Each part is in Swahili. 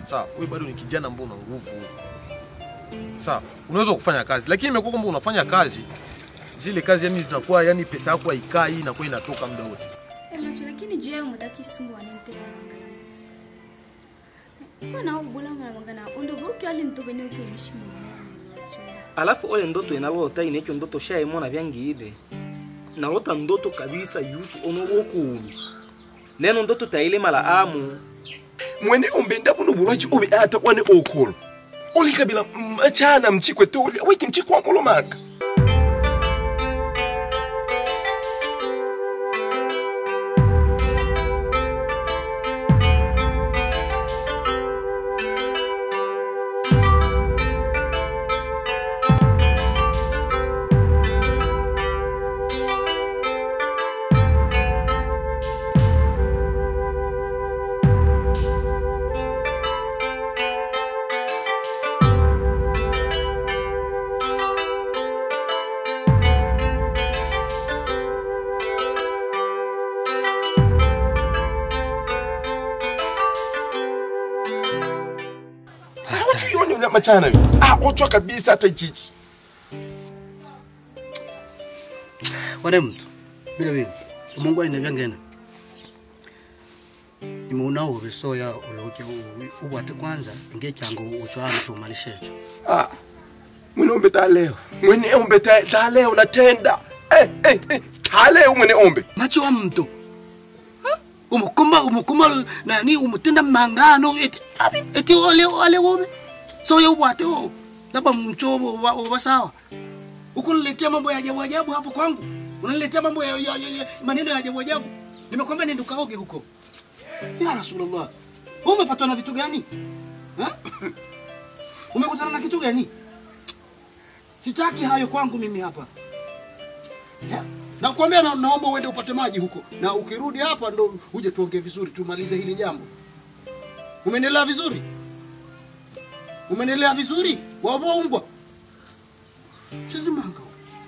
sawa wewe bado ni kijana ambao una nguvu sawa unaweza kufanya kazi lakini imekuwa kwamba unafanya kazi zile kazi yani zinakuwa yani pesa yako haikai inakuwa inatoka muda wote Eh, macho lakini juu yayo mutaki sumbua nente mwangalia bwana ubula mwana mwangana ondo boki ali ntobe ni ukiwa mishimu mwana macho alafu ole ndoto inalota inekyo ndoto shaimona vyangiile nalota ndoto kabisa yusu ono wokulu neno ndoto taile mala amu mwene ombenda buno bulwachi obe ata wane okolo olikabila machana mchikwe toli aweki mchikwe wamulomaka awatuyonyonya machana yo ah ochwa kabisa hata ichichi wane mntu vile vile umungu aine vyangena imuuna uvi soya uloke u- ubwate kwanza inge changu uchwana tumalishecho ah mwene ombe taleo mwene ombe ta- taleo natenda eh, eh, eh, taleo mwene ombe macho wa mntu Ha? umukuma umukuma nani umutenda mangano eti abi eti ole ole wobe soya ubwate o labda mchobo wa, wa sawa ukuniletea mambo ya ajabu ajabu hapo kwangu unaniletea mambo ya, ya, ya, ya maneno ya ajabu ajabu nimekwambia nenda ukaoge huko ya rasulullah wewe umepatwa na vitu gani Ha? umekutana na kitu gani sitaki hayo kwangu mimi hapa Ya? nakwambia na, naomba uende upate maji huko na ukirudi hapa ndo uje tuongee vizuri tumalize hili jambo umenielewa vizuri umenielewa vizuri waboumbwa chezimanga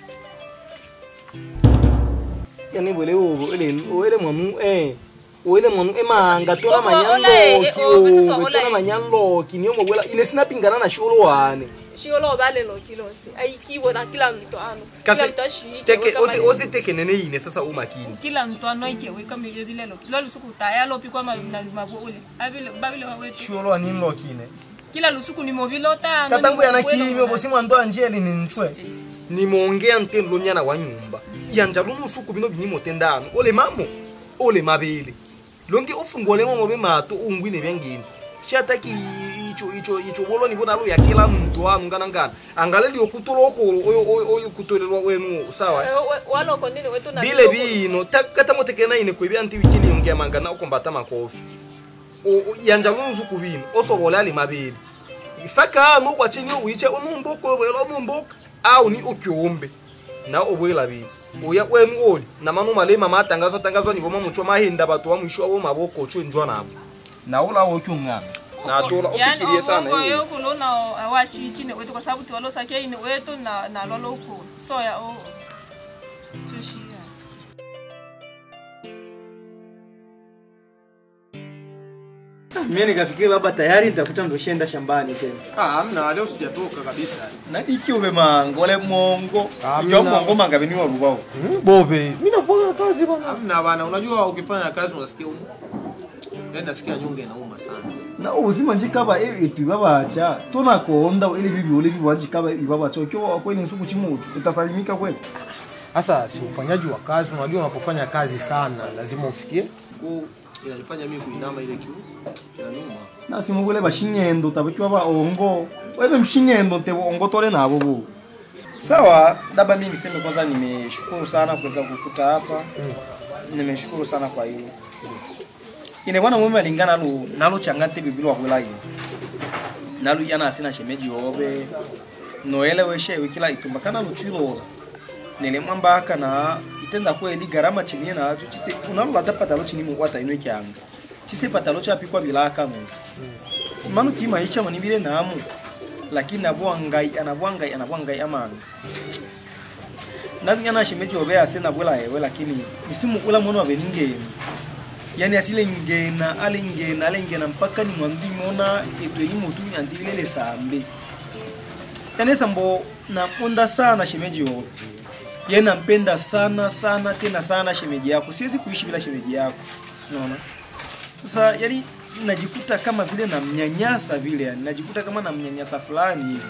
yani bwele ubo ele ele mwanu eh wele mwanu emanga tona Obo, olaye, manyanloki eh, obo, sisa, owe olaye. tona manyanloki niyo mwabwela ine sinapingana na sholo wane shiolo balelo kilose aikiwe na kila mtu ano kasi kila mtu ashike teke osi osi teke nene ine sasa umakini kila mtu ano ikewe kama iyo bilelo lo lusuku taya lo pikwa ma na mabule abile babile wawetu sholo aninloki ine kila lusuku ni mobilo tano katangu yana kimyo bosi mwando anjeli ni ncwe nimongea ntendo nyana wa nyumba yanja lumu suku bino binimo tendano ole mamo ole mabele lonke ufungole mo mobe mato ungwine byangini shataki icho icho icho boloni bona lo yakela mntu anu ngana ngana angaleli okutoloko oyo oyo oyo kutolelwa wenu sawa waloko ndini wetu na bile bino kata motekena ine kwebya anti wikili yongea mangana okombata makofi O- o- yanja lumu suku bino osobole ali mabele saka no kwa chini uiche onumboko welo onumboko au ni okyombe na obwela bibi uya kwenu oli na manu malema matangazo tangazo ni boma mucho mahinda batu wa mwisho abo maboko cho njwa nabo na ola wo kyungana na tola ofikirie sana hiyo hiyo kulona awashi chini wetu kwa sababu tuwalo sakia ine wetu na na lolo ku so ya o tushia mimi nikafikiri labda tayari nitakuta ndo shenda shambani tena ah amna leo sijatoka kabisa na iki ube mango le mongo yo mongo manga bini wa rubao bobe mimi nafanya kazi bwana amna bana unajua ukifanya kazi unasikia umu yani nasikia nyonge inauma sana na ubuzima njikaba etu babacha tonakonda ile bibi ole bibi wanjikaba ibabacha kyo kweli nsuku chimuchu utasalimika kweli sasa si ufanyaji wa kazi unajua unapofanya kazi sana lazima usikie ko inanifanya mimi kuinama ile kiu kinanuma nasimugule bashinyendo tabakiwa ba ongo wewe mshinyendo te ongo tole nabo bu Sawa, labda mimi niseme kwanza, nimeshukuru sana kuweza kukuta hapa. Nimeshukuru sana kwa hilo. Ine bwana mwema lingana nalo nalo changante bibilo wa kwela hiyo. Nalo yana asina shemeji obe. Noele weshe wikila itumba kana luchilo. Nene mwamba aka na itenda kweli garama chini na acho chise unalo lata patalo chini mu wata ino kyanga. Chise patalo cha pikwa bilaka nusu. Manu ki maisha manibire namu lakini nabwangai anabwangai anabwangai amanga nani ana shemeji obe ase nabwela ewe lakini misimu ula mwana wa beningeni yani asile ngena ale ngena ale ngena mpaka ni mwambi mona epeli mutu andilele sambe yani sambo nampenda sana shemeji yo ye nampenda sana sana tena sana shemeji yako siwezi kuishi bila shemeji yako unaona sasa yani najikuta kama vile namnyanyasa vile yani najikuta kama namnyanyasa fulani hivi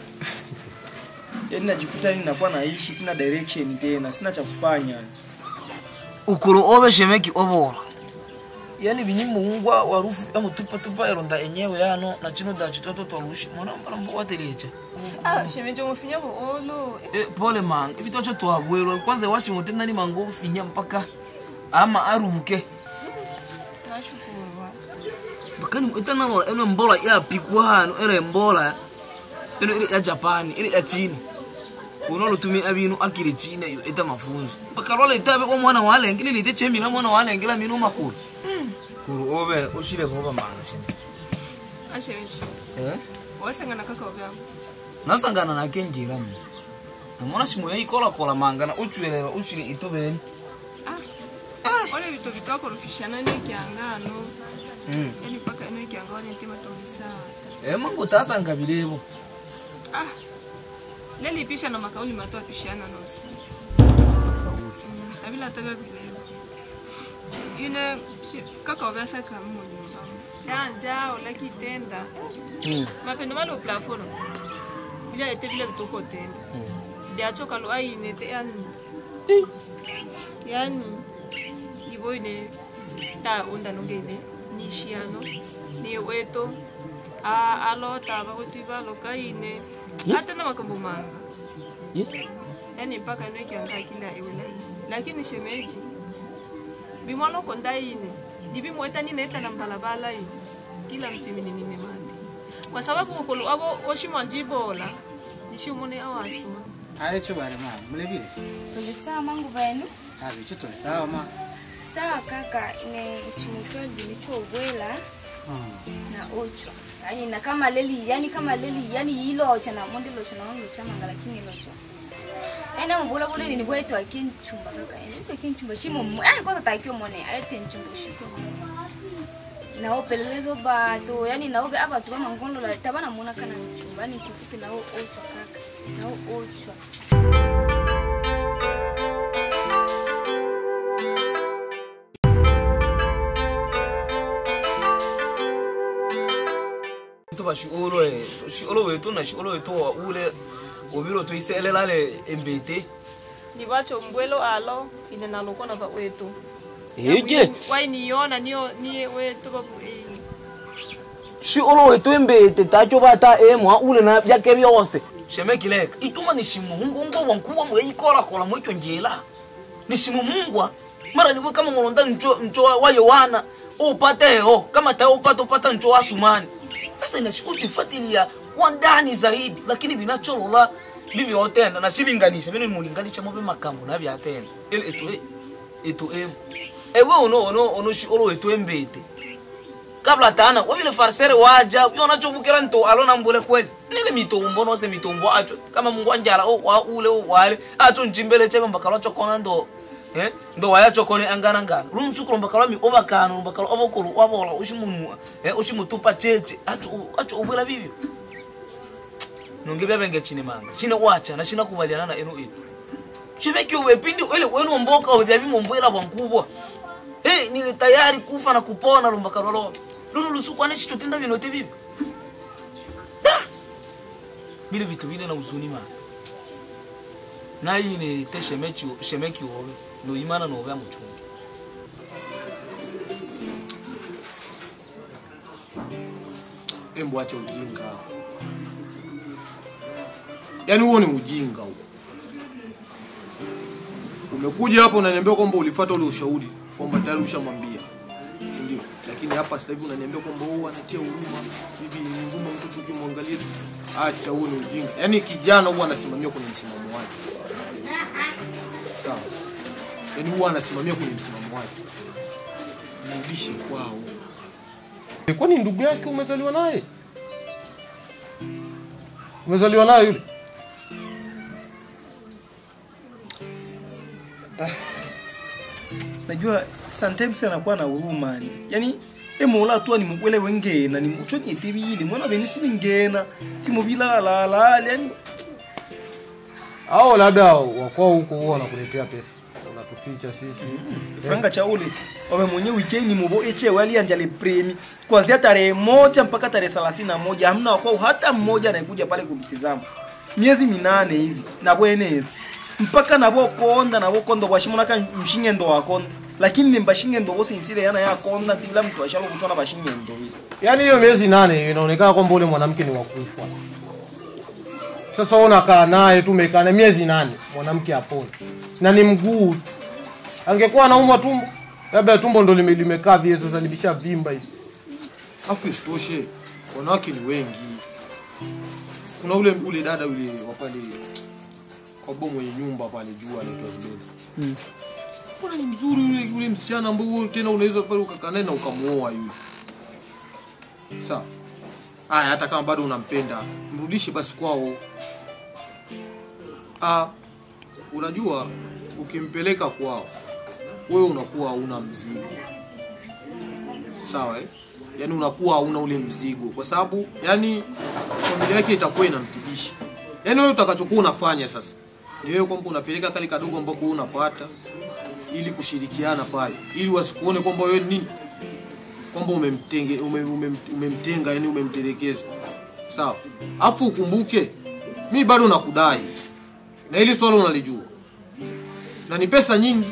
yani najikuta yani nakuwa naishi sina direction tena sina cha kufanya ukuru ove shemeki ovora yani binyimuungwa warufu amutupatupa eronda enyewe yano na chino da chitoto twarushi mwana mbala mbo watelecha Ah, shemeji umufinya buolo. e, pole manga ibitocho twabwelwa kwanza washimote nani mango ufinya mpaka ama arubuke Nashukuru. bakani itanamora eno mbola yapikwa hano ere mbola eno ile ya japani ile ya chini unolotumia abinu akiri china iyo ita mafunzo bakalwala itabe kwa mwana walengile lite chemila mwana walengela minu makulu kuru obe ushile koba manga shini Ah, shemeji. eh Wasangana kaka obyangu. nasangana nake njira mna namona shimo yaikolakola manga na uchwelelwa ushile itobeni Ah. Ole vitu vikakorofishana nekyangano. Yani mpaka eno ikyanga wanentima tobisawa. eh mango tasanga bilebo Ah. Nelipisha na makauli mato apishana nosi. Mm, Abila taga bilebo. Ine shi- kaka obasa kamu nyumba. Danja ola kitenda. Mapendo malo plaforo. Bila ete bila bitoko tenda. Ndiacho kalo aine te yani. Yani iboine ta unda nongene nishiano ni weto a alota ba utiba lokaine hata na makambo manga yani mpaka ino ikianga kila ewelai lakini shemeji bimwana kondaine ndibimweta nineta na mbalabala ini kila mtu iminimine mande kwa sababu ukolo abo oshimanjibola nishimune awasuna aye cho bale ma mulebile Tuli sawa mangu benu. abi cho tole sawa ma Sawa kaka, ine shimutwa dilichobwela na ocho. Yani na kama leli, yani kama leli, yani hilo cha na monde lo cha na monde cha manga lakini lo cha. Yani mbula bule ni bwetu akinchumba kaka. Yani bwetu akinchumba shimo. mu- Yani kwanza takio mone ayete nchumba shiko. Na opelelezo bato, yani na obe abatu ba mangondo la tabana muna kana nchumba. Yani kifupi na ocho kaka. Na ocho. tuba shiolo e shiolo wetu na shiolo wetu wa ule obiro tuiselelale embete ndibacho mbwelo alo ine nalokona ba wetu eke wainiona niyo niye wetu babu eh. shiolo wetu embete tacho bata emwa ule na byake byose shemekileka ituma ni shimuhungu ngo wankubwa mwe ikola kola mwicyo njela ni shimumungwa mara niwe kama mulonda ncho ncho wa Yohana upateo kama ta upata upata ncho wa Sumani sasa inashukuru tufuatilia kwa ndani zaidi lakini binacholola bibi otenda na shilinganisha bino mulinganisha mobe makambo na byatenda ile eto eto em ewe ono ono ono shi olo eto embete kabla tana wabile farsere waja yona chobukira nto alona mbule kweli nile mitombo no se mitombo acho kama mungu anjala o wa ule o wale acho njimbele chebe mbakalo chokona ndo eh ndo waya chokone angana ngana rumsukuro mbakalo mi obakano mbakalo obokolo wabola ushimunwa eh ushimutupa cheche acho acho ubula bibyo nonge byabenge chine manga chine wacha na china kubaliana na eno itu chibeki ubepindi ele wenu mboka ubebyabi mumbwela bwankubwa hey, nili tayari kufa na kupona lumbakalolo lulu lusukwane chichotenda vinote vivi Da! bile vitu vile na uzuni manga naine te shemeki shemeki wowe noimana nove amuchungi Embo acha ujinga hapo. Yaani huo ni ujinga huo. Umekuja hapo unaniambia kwamba ulifuata ule ushauri kwamba tayari ushamwambia. Si ndio? Lakini hapa sasa hivi unaniambia kwamba huo anatia huruma. Hivi ni huruma mtu tukimwangalia. Acha huo ni ujinga. Yaani kijana huwa anasimamia kwenye msimamo wake. Sawa. Yaani huwa anasimamia kwenye msimamo wake. Mrudishe kwao. Kwani ndugu yake umezaliwa naye? Umezaliwa naye yule? najua sometimes anakuwa na huruma ni yani emola tu ni mukwele wengena ni ucho ni tibili mwana beni sini ngena simubila la la yani au labda wakwao huko huwa wanakuletea pesa unatuficha sisi franga cha ule wawe mwenye weekend mubo eche wali anjale premi kuanzia tarehe moja mpaka tarehe thelathini na moja hamna wakwao hata mmoja anayekuja pale kumtizama miezi minane hivi nabwenezi mpaka navokonda navokonda washimonaka mshingendo wakonda lakini nimbashingendo wose nsile yana yakonda ndila mtu ashalo kuchona bashingendo hivi yaani hiyo miezi nane hiyo inaonekana kwamba ule mwanamke ni wakufa sasa wewe unakaa naye tu umekaa naye miezi nane mwanamke apone na ni mguu tu. angekuwa anaumwa tumbo labda tumbo ndo lime- limekaa vile sasa limesha vimba hivi afu isitoshe wanawake ni wengi kuna ule ule dada yule wa pale kwa bomo mwenye nyumba pale juu anaitwa Zubeda mbona ni mzuri yule yule msichana ambao tena unaweza pale ukakaa naye na ukamuoa yule sawa haya hata kama bado unampenda mrudishe basi kwao ah unajua ukimpeleka kwao wewe unakuwa hauna mzigo sawa eh? yaani unakuwa hauna ule mzigo kwa sababu yani familia yake itakuwa inamtibisha yaani wewe utakachokuwa unafanya sasa ni wewe kwamba unapeleka kale kadogo ambako wewe unapata ili kushirikiana pale ili wasikuone kwamba wewe ni nini kwamba umemtenge ume, ume, umemtenga yani umemtelekeza sawa afu ukumbuke mi bado nakudai na hili swala unalijua na ni pesa nyingi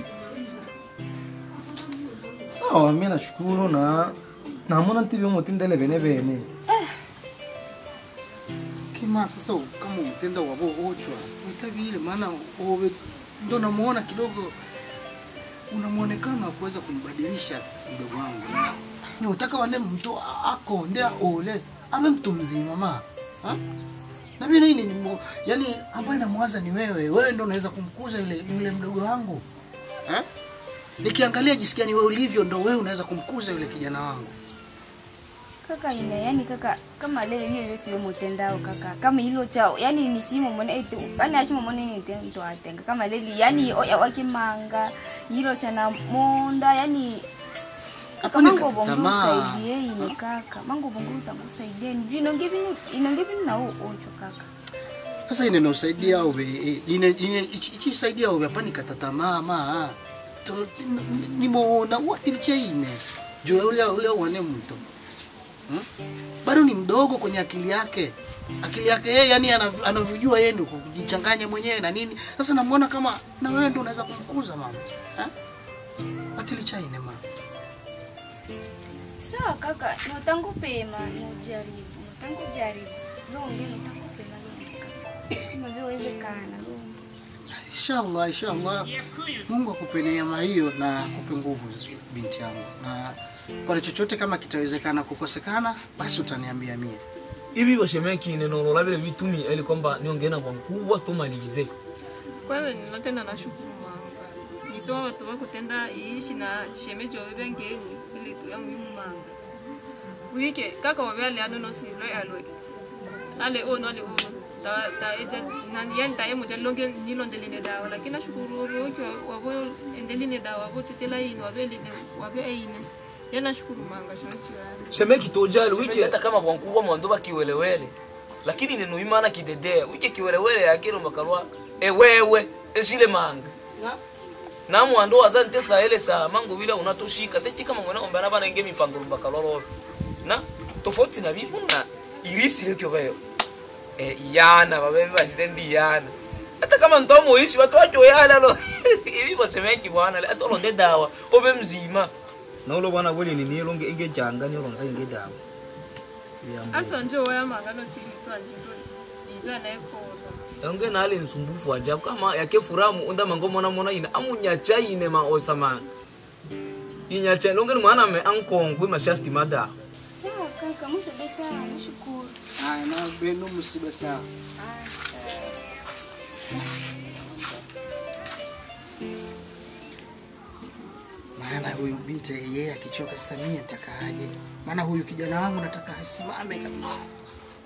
sawa mi nashukuru na namona ntivi mutindele bene bene kima sasa kama umtenda wabo ochwa utavile maana owe ndo namuona kidogo una muonekano wa kuweza kunibadilisha mdogo wangu ni utaka wande mtu ako ndia ole ame mtu mzima ma ha? na mimi nini ni mo, yani ambaye namwaza ni wewe wewe ndo unaweza kumkuza yule yule mdogo wangu ha? nikiangalia jinsi gani wewe ulivyo ndo wewe unaweza kumkuza yule kijana wangu kaka ine yani kaka kama lele hiyo yote mutendao kaka kama hilo chao yani ni shimo mone ete yani ashimo mone ni tendo atenga kama lele yani oya wakimanga hilo chana monda yani Hapo ni mango bongo tamaa. saidie ine kaka mango bongo utakusaidia ni inonge binu inonge binu na ocho kaka sasa ine nosaidia ube ine ine ichi ichi saidia ube hapa nikata tamaa ma to nimuona watilicha ine juu ule ule wane mtu hmm? bado ni mdogo kwenye akili yake akili yake yeye yani anav- anavyojua yeye ndio kujichanganya mwenyewe na nini sasa namuona kama na wewe ndio unaweza kumkuza mama eh watilicha ine mama sawa kaka notangu pema nojaribu notangu jaribu longe notangu pema longe kaka kama vile wezekana longe inshallah inshallah Mungu akupe neema hiyo na akupe nguvu binti yangu na kwa chochote kama kitawezekana kukosekana basi utaniambia mie hivi washemeki nenolola vile vitumi ili kwamba niongena kwa mkubwa tumalize kwanza ninatenda nashukuru manga nitoa watu wako tenda iishi na shemeji wawe bengeni ili tu ya muhimu manga wike kaka wawe ale ano no silwe alwe ale ono ale ono ta ta eja nani yani ta emo jalonge nilondeline dawa lakini nashukuru wote wabo endeline dawa wabo tutela ino wabe line wabe ine yana nashukuru manga shanti wale shemeki tojali wiki hata kama kwa mkubwa mwando bakiwelewele lakini neno imana kidedea wiki kiwelewele yakiro makalwa ewewe esile manga na mwando azante saele sa mango bila unatoshika teti kama mwana ombana bana inge mipango bakalolo na tofauti na bibu na irisi lekyo bayo e yana babe bashitendi yana hata kama ntomo ishi watu wacho yana lo ibi bosemeki bwana hata londe dawa obe mzima na ulo bwana kweli ni nilo nge nge janga ni ulo nge dawa asa njo waya manga no silitwa njindo ibya na ekola onge nale msumbufu ajabu kama yake furamu unda mango mona mona ina amunyacha ine ma osama inyacha longe ni mwana me ankongwe mashasti mada sawa kaka musebe sawa nashukuru haya na beno msiba sawa maana huyu binti yeye akichoka sasa mie nitakaaje maana huyu kijana wangu nataka asimame kabisa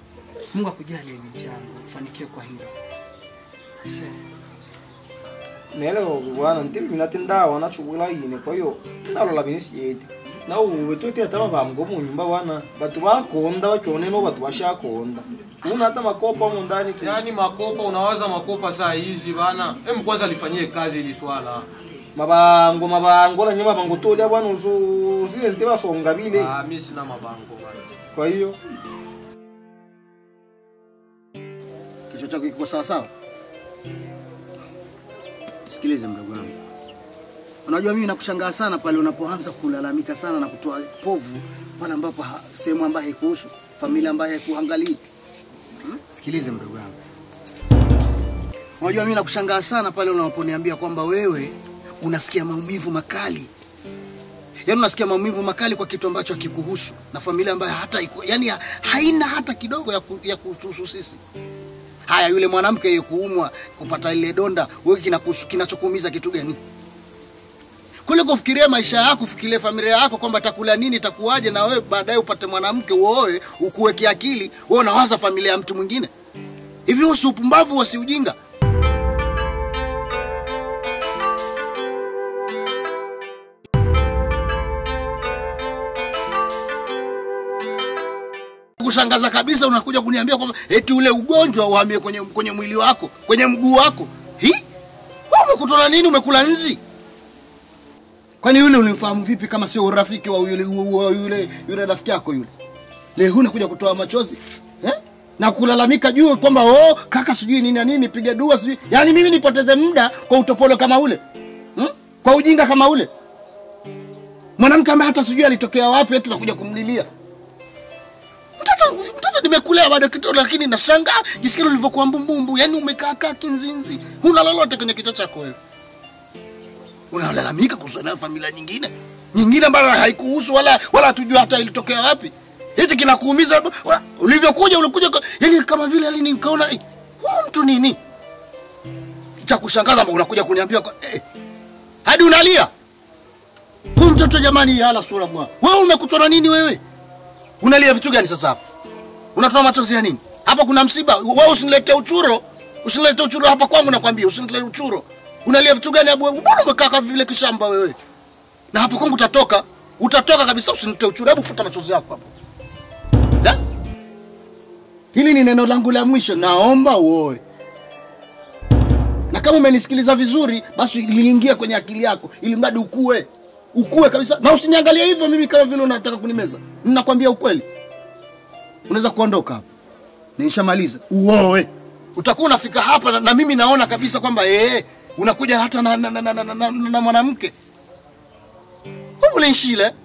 mungu akujalie binti yangu ufanikiwe kwa hilo Aisee. nelo bwana ntibi minatendawa nachukula ine kwa hiyo nalola binisiyete na uwe twete ata mabamgo mu nyumba bwana batu bakonda bakyone no batu bashakonda una hata makopa mu ndani tu yaani makopa unawaza makopa saa hizi bana em kwanza lifanyie kazi ili swala mabango mabango na nyama bango tolya bwana uzo zile nte basonga bile ah, mi sina mabango bana kwa hiyo kichwa chako kiko sawa sawa sikilize mdogo wangu unajua mimi nakushangaa sana pale unapoanza kulalamika sana na kutoa povu pale ambapo ha- sehemu ambayo haikuhusu familia ambayo haikuangalii hmm? sikilize mdogo wangu unajua mimi nakushangaa sana pale unaponiambia kwamba wewe unasikia maumivu makali yaani unasikia maumivu makali kwa kitu ambacho hakikuhusu na familia ambayo hata iku, yani haina hata kidogo ya, ku, ya kuhusu sisi haya yule mwanamke yeye kuumwa kupata ile donda wewe kinakuhusu kinachokuumiza kitu gani kule kufikiria maisha yako fikiria familia yako kwamba takula nini takuwaje na wewe baadaye upate mwanamke uoe ukuweke akili wewe unawaza familia ya mtu mwingine hivi usi upumbavu wasi ujinga kushangaza kabisa unakuja kuniambia kwamba eti ule ugonjwa uhamie kwenye, kwenye mwili wako kwenye mguu wako hi Wewe umekutana nini umekula nzi kwani yule ulimfahamu vipi kama sio urafiki wa yule, wa yule, yule rafiki yako yule leo hii unakuja kutoa machozi eh? na kulalamika juu kwamba oh, kaka sijui nini na nini piga dua sijui yaani mimi nipoteze muda kwa utopolo kama ule hmm? kwa ujinga kama ule mwanamke ambaye hata sijui alitokea wapi eti tunakuja kumlilia mtoto mtoto nimekulea bado kidogo lakini nashangaa jisikia ulivyokuwa mbumbumbu yani umekaa kaa kinzinzi huna lolote kwenye kichwa chako wewe unalalamika kuhusu na familia nyingine nyingine ambayo haikuhusu wala wala hatujui hata ilitokea wapi eti kinakuumiza wa- ulivyokuja ulikuja kwa- yani kama vile yani nikaona eh, huyu mtu nini cha kushangaza ambao unakuja kuniambia kwa- eh, hadi unalia huyu mtoto jamani hala sura bwana wewe umekutwa na nini wewe unalia vitu gani sasa hapa unatoa machozi ya nini hapa kuna msiba wewe usiniletee uchuro usiniletee uchuro hapa kwangu nakwambia usiniletee uchuro unalia vitu gani abu mbona umekaa kama vile kishamba wewe na hapo kwangu utatoka utatoka kabisa usiniletee uchuro hebu futa machozi yako hapo Ya? hili ni neno langu la mwisho naomba uoe na kama umenisikiliza vizuri basi liingia kwenye akili yako ili mradi ukue ukue kabisa na usiniangalie hivyo mimi kama vile unataka kunimeza ninakwambia ukweli unaweza kuondoka hapa nishamaliza uoe utakuwa unafika hapa na, na mimi naona kabisa kwamba ee, unakuja hata na, na, na, na, na, na, na, na mwanamke ulenshile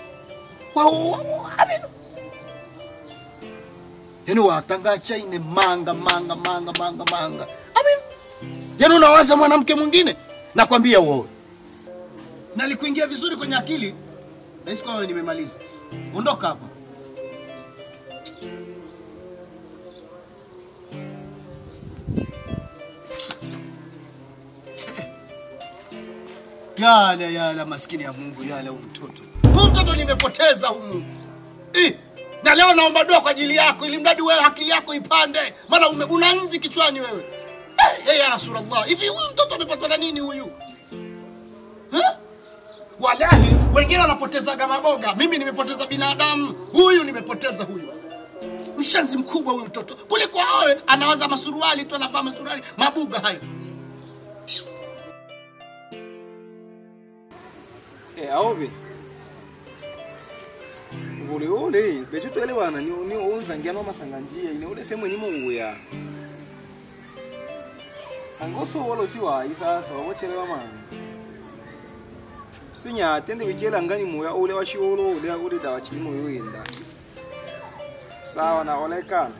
yani watangacha ine manga manga manga manga manga amen yani unawaza mwanamke mwingine nakwambia uoe nalikuingia vizuri kwenye akili nahisi kwamba nimemaliza ondoka hapa yala yala maskini ya mungu yala huyu mtoto huyu mtoto nimepoteza humu eh, na leo naomba dua kwa ajili yako ili mradi wewe akili yako ipande maana ume- una nzi kichwani wewe eh, eh, ya rasulallah hivi huyu mtoto amepatwa na nini huyu eh? Walahi, wengine wanapotezaga maboga, mimi nimepoteza binadamu. Huyu nimepoteza huyu. Mshenzi mkubwa huyu mtoto, kuliko awe anawaza masuruali tu, anavaa masuruali mabuga hayo. Eh, aobe ule ule becho tuelewana ni ni unzangia no masanganjia ine ule sehemu nyimo uya angoso wolo siwa isasa wabochelewa mani sinya tende bikela ngani moya ule washi olo ule ule dawa chilimo yoyenda sawa na olekana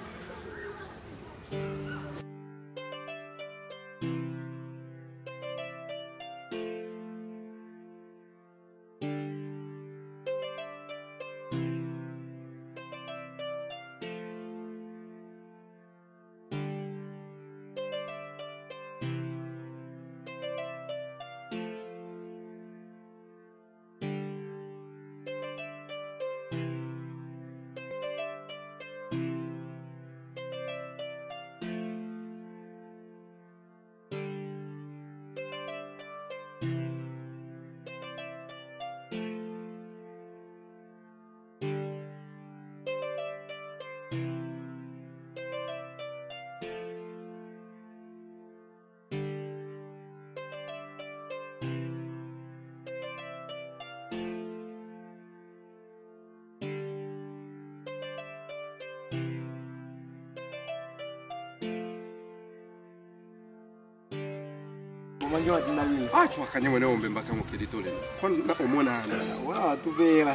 manje watina vile acho akanye mwene ombe mpaka mukilitole kona omonana wala watuvela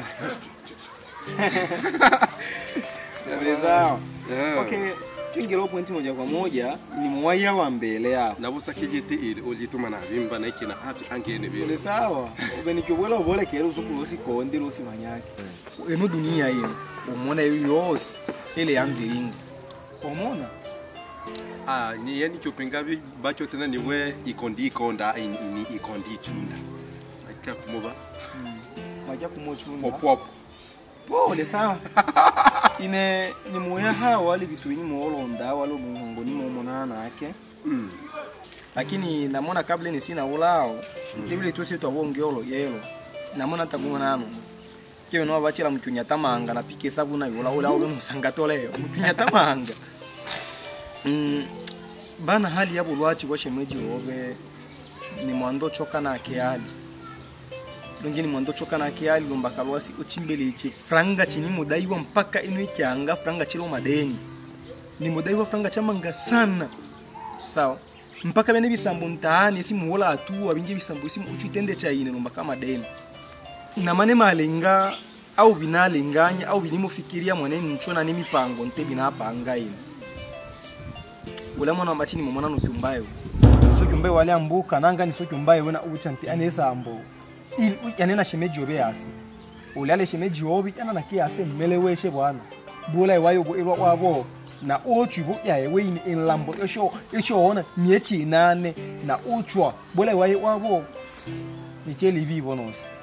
vile sawa Yeah. okay twingila pointi moja kwa moja ni mwaya wa mbele yapo nabusakijete ili olituma nabimba naikina api angene vile vile sawa ubenikyokwela ubolekele usuku losikonde losimanyake eno dunia hiyo umona iyo yose ile yanziringa omona ah ni yani chopinga bi bacho tena niwe ikondi ikonda ini ini ikondi ichunda acha kumuba maja kumochunda popopo pole sawa ine ni muya hawa wali vitu vinyi muolonda wali muhongo ni mumonana nake mm lakini namona kabla ni sina ulao tibili tusi twavongeolo yelo namona takumonano kewe no bachira mchunya tamanga na pike sabu na yola ola ola musanga tole mchunya tamanga mm bana hali yabo lwachi kwa shemeji wobe ni mwando choka na keali longini mwando choka na keali lomba kalwasi uchimbele ichi franga chini mudaiwa mpaka ino ikianga franga chilo madeni ni mudaiwa franga chamanga sana sawa mpaka bene bisambo mtaani simuwola atu abinge bisambo simu uchitende chaine lomba kama deni na mane malenga au binalenganya au binimufikiria mwene nchona ni mipango nte binapanga ine ula mwana wambachini momona nutyumbayo sotyumbayo wale ambuka nanga ni sotyumbayo wena ucha nti anesambo yanena shemeji yobe yasi ulale shemeji yobi yana nake yase mmele weshe bwana bula iwayo bo irwa wabo na ochu bo yaye weini inlambo esho esho ona miechi nane na uchwa bula iwayo wabo nikeli bibo nosi